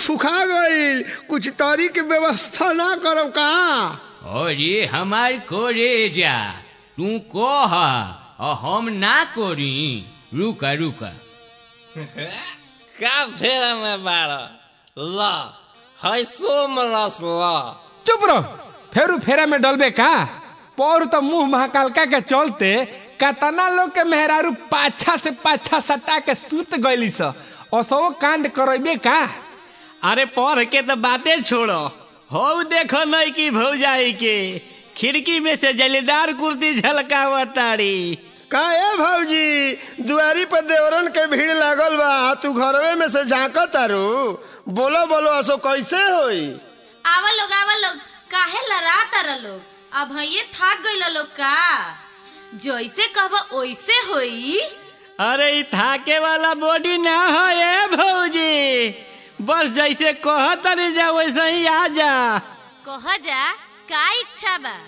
सुखा गईल कुछ तरी के व्यवस्था ना करब का अरे हमार करे जा तू कह और हम ना करी रुका रुका का फेरा में बाड़ ल है सोम रस ल चुप रहो फेरू फेरा में डलबे का पौर तो मुंह महाकालका के चलते कतना लोग के मेहरारू पाछा से पाछा सटा के सूत गईली स असो कांड करबे का अरे पढ़ के तो बातें छोड़ो हो देखो नहीं की भौजाई के खिड़की में से जलीदार कुर्ती झलकावताड़ी का ए भौजी दुआरी पर देवरन के भीड़ लागल बा तू घरवे में से झांक तारू बोलो बोलो असो कैसे होई आवा लोग आवा लोग काहे लड़ा तारा लोग अब ये थक गइल लोग का जैसे कहब ओइसे होई अरे ई थाके वाला बॉडी ना हो ए भौजी बस जैसे कहतरी जा वैसे ही आ जा कह जा का इच्छा बा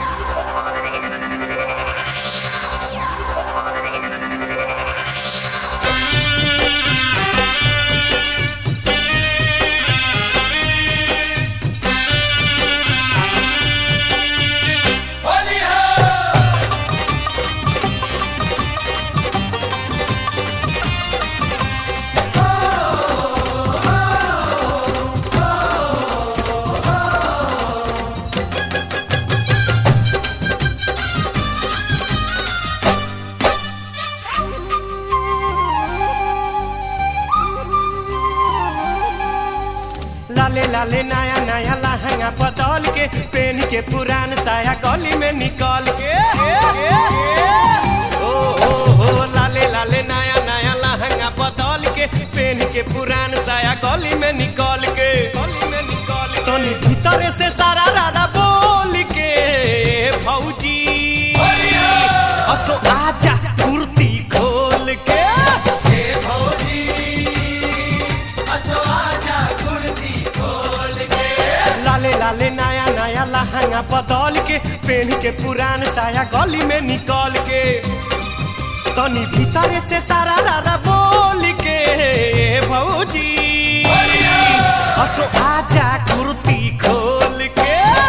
लाले लाले नया नया लहंगा बदल के पेन के पुरान साया गली में निकल के ओ हो हो लाले लाले नया नया लहंगा बदल के पेन के पुरान साया गली में निकल के गली में निकल के तनी भीतर से सारा रारा बोल के भौजी असो आजा कुर्ती खोल के लाले लाले नया नया लहंगा बदल के पेन के पुरान साया गली में निकल के तनी भीतर से सारा रारा बोल के भौजी हसो आजा कुर्ती खोल के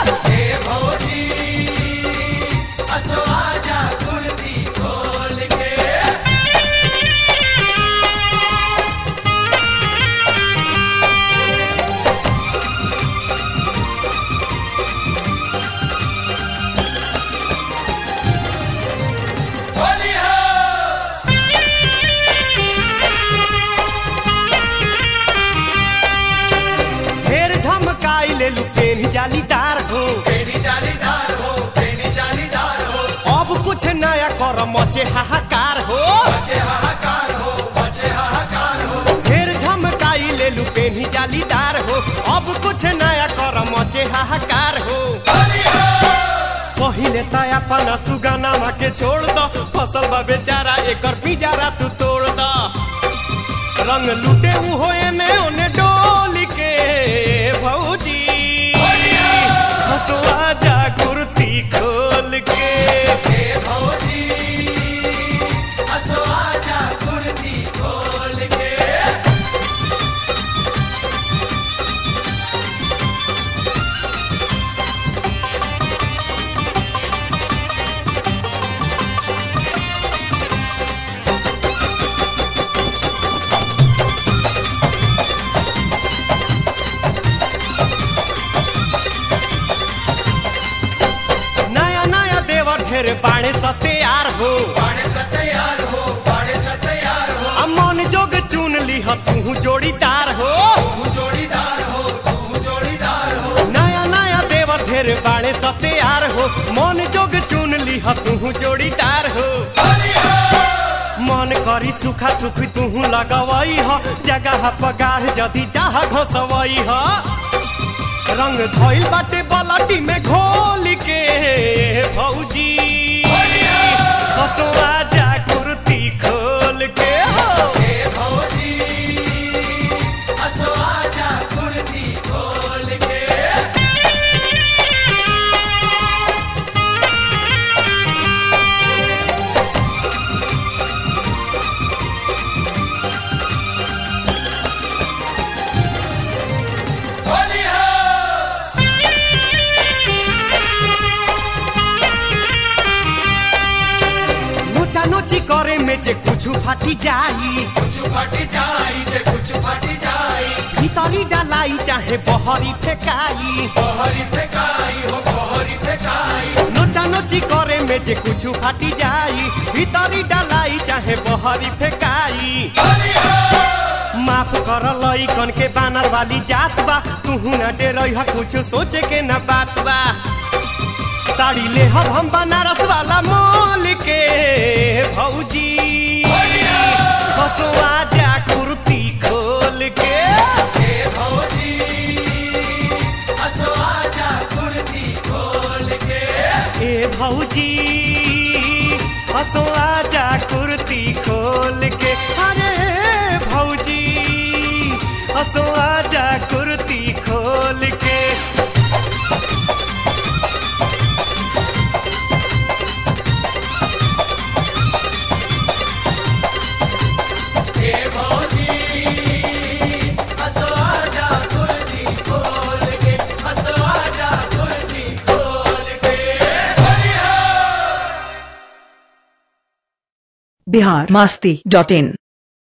ढेर झमकाई ले लू पेन जालीदार हो अब कुछ नया कर मचे हाहाकार हो ढेर झमकाई ले लू पेन जालीदार हो अब कुछ नया कर मचे हाहाकार हो पहिले त अपन सुगनामा के छोड़ द फसल बा बेचारा एकर पिजारा तू तोड़ द रंग लूटे ऊ होए में ओने डोल के भौजी हसुआ जा कुर्ती खोल के नया नया देवर ढेर बाणे सत्यार हो आ मन जोग चुन लीह तू जोड़ीदार हो नया नया देवर ढेर बाणे सत्यार हो मन जोग चुन लीह तू जोड़ीदार हो मन करी सुखा सुख तू लगवई ह जगह पगार जदी चाह घसवई ह रंग धोइल बाटे बलाटी में घोल के भौजी हसुआ जा कुर्ती खोल के हो में जे कुछ फाटी जाई भीतरी डालाई चाहे बहरी फेकाई नोचा नोची करे में जे कुछ फाटी जाई भीतरी डालाई चाहे बहरी फेकाई माफ कर लई कन के बानर वाली जात बा तू न डरई ह कुछ सोचे के न बात बा साड़ी ले हम हम बनारस वाला मोल के भौजी बसवा जा कुर्ती खोल के ए भौजी हसो आजा कुर्ती खोल के अरे भौजी हसो आजा कुर्ती खोल के बिहार मस्ती डॉट इन